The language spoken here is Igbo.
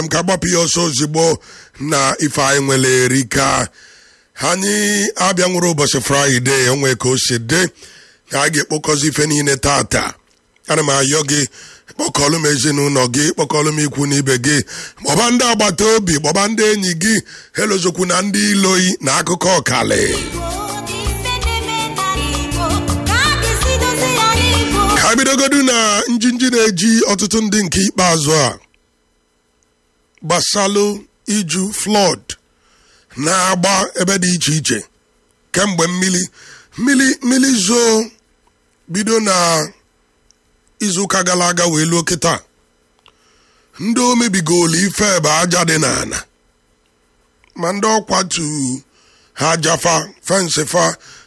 m ka gbapụ ya ọsọ ozugbo na ife anyị nwere erika anyị abịa nwere ụbọchị fraịde onwe ka o si dị ka a ga-ekpokọzi ife niile tata ana m ayọ gị kpọkọlụ m ezinụlọ gị kpọkọlụ m ikwu na ibe gị kpọba ndị agbata obi kpọba ndị enyi gị helozokwu na ndị iloyi na akụkọ ọkali ka bidogodu na njinji na-eji ọtụtụ ndị nke ikpeazụ a gbasalụ iju flood na-agba ebe dị iche iche kemgbe mmiri mmiri mmiri zoo bido na izuụka gara aga wee luo kịta ndị o mebigolu ife ebe aja dị n'ala ma ndị ọkwatu ha jafa fensị fa